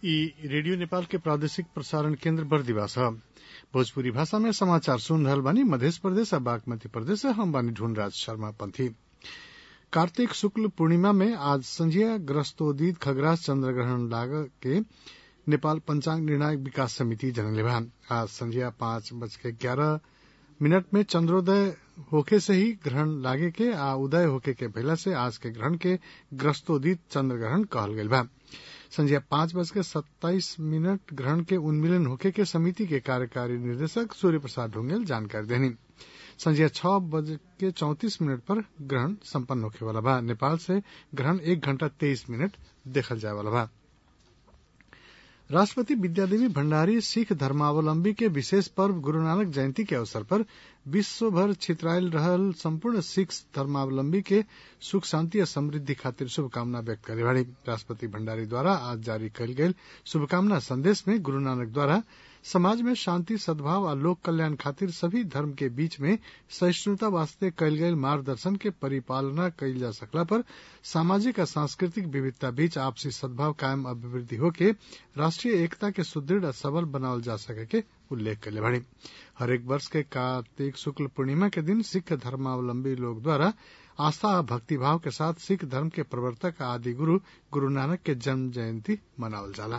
ई रेडियो नेपाल के प्रादेशिक प्रसारण केन्द्र बरदीवास ह भोजपुरी भाषा में समाचार सुन रहल बानी मध्य प्रदेश आ बागमती प्रदेश से हम बानी ढूंढराज शर्मा पंथी कार्तिक शुक्ल पूर्णिमा में आज संझिया ग्रस्तोदित खगरास चंद्र ग्रहण लाग के नेपाल पंचांग निर्णायक विकास समिति जनले बा आज संझिया पांच बज के ग्यारह मिनट में चंद्रोदय होखे से ही ग्रहण लागे के आ उदय होखे के पहला से आज के ग्रहण के ग्रस्तोदित चंद्र ग्रहण कहल गईल बा संझिया पांच बज के सत्ताईस मिनट ग्रहण के उन्मिलन होखे के समिति के कार्यकारी निर्देशक सूर्य प्रसाद ढुंगेल जानकारी देनी संझिया छह बज के चौतीस मिनट पर ग्रहण संपन्न होखे वाला बा नेपाल से ग्रहण एक घंटा तेईस मिनट देखल जाए वाला बा राष्ट्रपति विद्यादेवी भण्डारी सिख धर्मावलंबी के विशेष पर्व गुरू नानक जयंती के अवसर पर विश्व भर छितरायल रहल संपूर्ण सिख धर्मावलंबी के सुख शांति और समृद्धि खातिर शुभकामना व्यक्त करे बाड़ी राष्ट्रपति भण्डारी द्वारा आज जारी कयल गेल शुभकामना संदेश में गुरू नानक द्वारा समाज में शांति सद्भाव और लोक कल्याण खातिर सभी धर्म के बीच में सहिष्णुता वास्ते कयल गयल मार्गदर्शन के परिपालना कयल जा सकला पर सामाजिक और सांस्कृतिक विविधता बीच आपसी सद्भाव कायम अभिवृद्धि होके राष्ट्रीय एकता के सुदृढ़ और सबल बनावल जा सके के उल्लेख कले बाड़ी हरेक वर्ष के कार्तिक शुक्ल पूर्णिमा के दिन सिख धर्मावलंबी लोग द्वारा आस्था और भक्तिभाव के साथ सिख धर्म के प्रवर्तक आदि गुरु गुरु नानक के जन्म जयंती मनावल जाला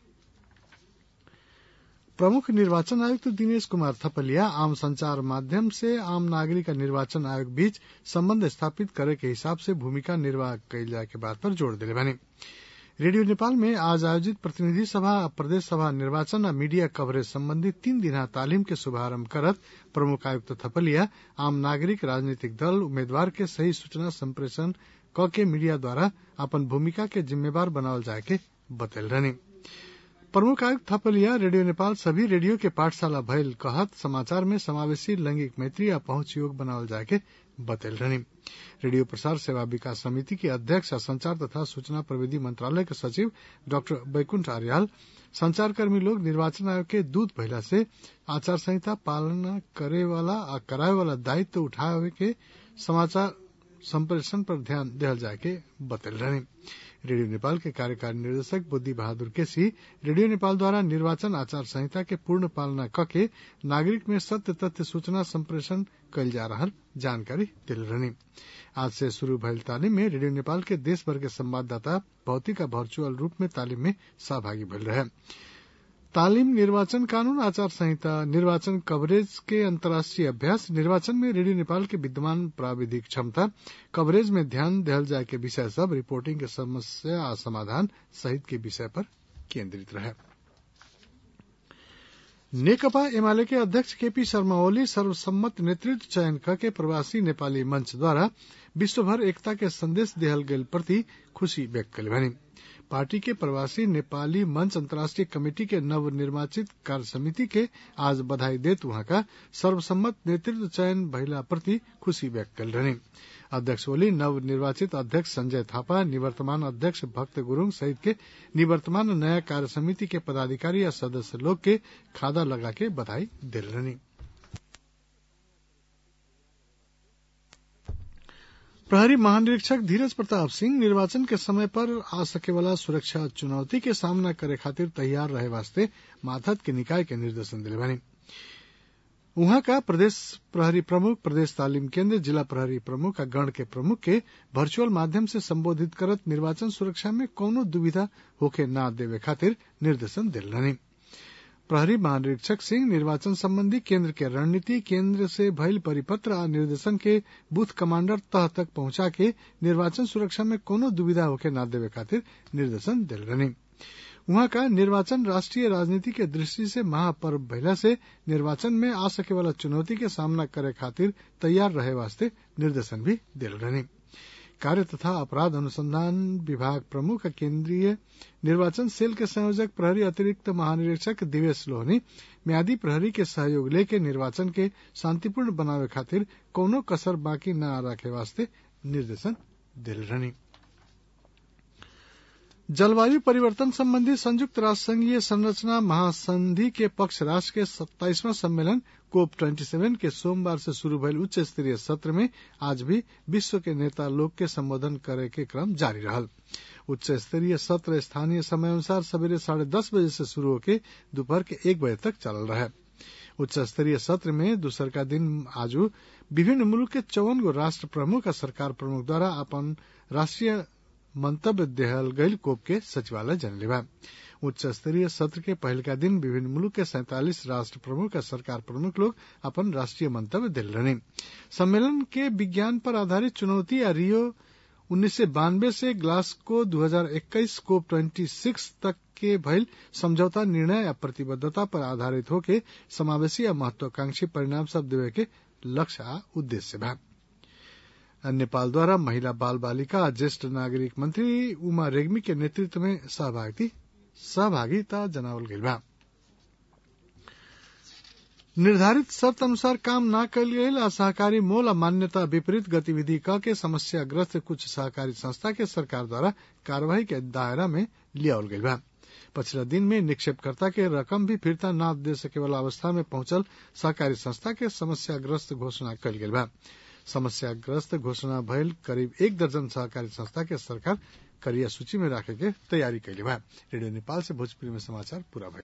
प्रमुख निर्वाचन आयुक्त दिनेश कुमार थपलिया आम संचार माध्यम से आम नागरिक निर्वाचन आयोग बीच संबंध स्थापित करे के हिसाब से भूमिका निर्वाह कयल जाए के बात पर जोर दिले बानी रेडियो नेपाल में आज आयोजित प्रतिनिधि सभा और प्रदेश सभा निर्वाचन और मीडिया कवरेज संबंधी तीन दिना तालीम के शुभारंभ करत प्रमुख आयुक्त थपलिया आम नागरिक राजनीतिक दल उम्मीदवार के सही सूचना संप्रेषण क के मीडिया द्वारा अपन भूमिका के जिम्मेवार बनावल जाए के बतल रहनी प्रमुख आयुक्त थपलिया रेडियो नेपाल सभी रेडियो के पाठशाला भयल कहत समाचार में समावेशी लैंगिक मैत्री या पहुंच योग बनावल जाए के बतल रहनी रेडियो प्रसार सेवा विकास समिति के अध्यक्ष और संचार तथा सूचना प्रविधि मंत्रालय के सचिव डॉक्टर बैकुंठ आर्याल संचारकर्मी लोग निर्वाचन आयोग के दूत भइला से आचार संहिता पालना करे वाला आ कराए वाला दायित्व उठावे के समाचार संप्रेषण पर ध्यान दिहल जाए के बतल रहनी रेडियो नेपाल के कार्यकारी निर्देशक बुद्धि बहादुर केसी रेडियो नेपाल द्वारा निर्वाचन आचार संहिता के पूर्ण पालना कके नागरिक में सत्य तथ्य सूचना संप्रेषण कयल जा रहा जानकारी दिल रहनी आज से शुरू भयल तालीम में रेडियो नेपाल के देश भर के संवाददाता भौतिक और वर्चुअल रूप में तालीम में सहभागी भइल रहे तालीम निर्वाचन कानून आचार संहिता निर्वाचन कवरेज के अंतर्राष्ट्रीय अभ्यास निर्वाचन में रेडियो नेपाल के विद्यमान प्राविधिक क्षमता कवरेज में ध्यान दिहल जाए के विषय सब रिपोर्टिंग के समस्या आ समाधान सहित के विषय पर केंद्रित रहे नेकपा एमाले के अध्यक्ष केपी शर्मा ओली सर्वसम्मत नेतृत्व चयन के प्रवासी नेपाली मंच द्वारा विश्वभर एकता के संदेश दिहल गेल प्रति खुशी व्यक्त कले बनी पार्टी के प्रवासी नेपाली मंच अंतर्राष्ट्रीय कमेटी के नवनिर्वाचित कार्य समिति के आज बधाई देत वहां का सर्वसम्मत नेतृत्व चयन भइला प्रति खुशी व्यक्त कल रहनी अध्यक्ष ओली नवनिर्वाचित अध्यक्ष संजय थापा निवर्तमान अध्यक्ष भक्त गुरूङ सहित के निवर्तमान नया कार्य समिति के पदाधिकारी या सदस्य लोग के खादा लगा के बधाई दिल रहनी प्रहरी महानिरीक्षक धीरज प्रताप सिंह निर्वाचन के समय पर आ सके वाला सुरक्षा चुनौती के सामना करे खातिर तैयार रहे वास्ते माथत के निकाय के निर्देशन दिले बानी उहाँ का प्रदेश प्रहरी प्रमुख प्रदेश तालीम केंद्र जिला प्रहरी प्रमुख आ गण के प्रमुख के वर्चुअल माध्यम से संबोधित करत निर्वाचन सुरक्षा में कौनो दुविधा होके न देवे खातिर निर्देशन दिल रहनी प्रहरी महानिरीक्षक सिंह निर्वाचन संबंधी केंद्र के रणनीति केंद्र से भइल परिपत्र आ निर्देशन के बूथ कमांडर तह तक पहुंचा के निर्वाचन सुरक्षा में कोनो दुविधा होके न देवे खातिर निर्देशन दिल रहनी वहां का निर्वाचन राष्ट्रीय राजनीति के दृष्टि से महापर्व भइला से निर्वाचन में आ सके वाला चुनौती के सामना करे खातिर तैयार रहे वास्ते निर्देशन भी दिल रहनी कार्य तथा अपराध अनुसंधान विभाग प्रमुख केंद्रीय निर्वाचन सेल के संयोजक प्रहरी अतिरिक्त महानिरीक्षक दिवेश लोहनी म्यादी प्रहरी के सहयोग लेके निर्वाचन के शांतिपूर्ण बनावे खातिर कौनो कसर बाकी न रखे वास्ते निर्देशन दिल रहनी जलवायु परिवर्तन संबंधी संयुक्त राष्ट्र संघीय संरचना महासंधि के पक्ष राष्ट्र के सत्ताईसवां सम्मेलन कोप ट्वेंटी सेवन के सोमवार से शुरू भयल उच्च स्तरीय सत्र में आज भी विश्व के नेता लोग के संबोधन करे के क्रम जारी रहल उच्च स्तरीय सत्र स्थानीय समय अनुसार सवेरे साढ़े दस बजे से शुरू होकर दोपहर के एक बजे तक चलल रहे उच्च स्तरीय सत्र में दूसर का दिन आजू विभिन्न मुल्क के चौवन गो राष्ट्र प्रमुख और सरकार प्रमुख द्वारा अपन राष्ट्रीय मंतव्य देहल गईल कोप के सचिवालय जनले बा उच्च स्तरीय सत्र के पहल का दिन विभिन्न मुल्क के सैतालीस राष्ट्र प्रमुख और सरकार प्रमुख लोग अपन राष्ट्रीय मंतव्य दिल रहे सम्मेलन के विज्ञान पर आधारित चुनौती या रियो उन्नीस सौ बानवे से ग्लासको 2021 को 26 तक के भइल समझौता निर्णय या प्रतिबद्धता पर आधारित होके समावेशी या महत्वाकांक्षी परिणाम सब देवे के लक्ष्य आ उद्देश्य बा नेपाल द्वारा महिला बाल बालिका और ज्येष्ठ नागरिक मंत्री उमा रेग्मी के नेतृत्व में सहभागिता जनावल गई बा निर्धारित शर्त अनुसार काम न कल गये आ सहकारी मोल आ मान्यता विपरीत गतिविधि क के समस्याग्रस्त कुछ सहकारी संस्था के सरकार द्वारा कार्यवाही के दायरा में लियावल गई बा पछिला दिन में निक्षेपकर्ता के रकम भी फिरता न दे सके वाला अवस्था में पहुंचल सहकारी संस्था के समस्याग्रस्त घोषणा कल गई बा समस्याग्रस्त घोषणा भयल करीब एक दर्जन सहकारी संस्था के सरकार करिया सूची में रखे के तैयारी कैले बा रेडियो नेपाल से भोजपुरी में समाचार पूरा भइल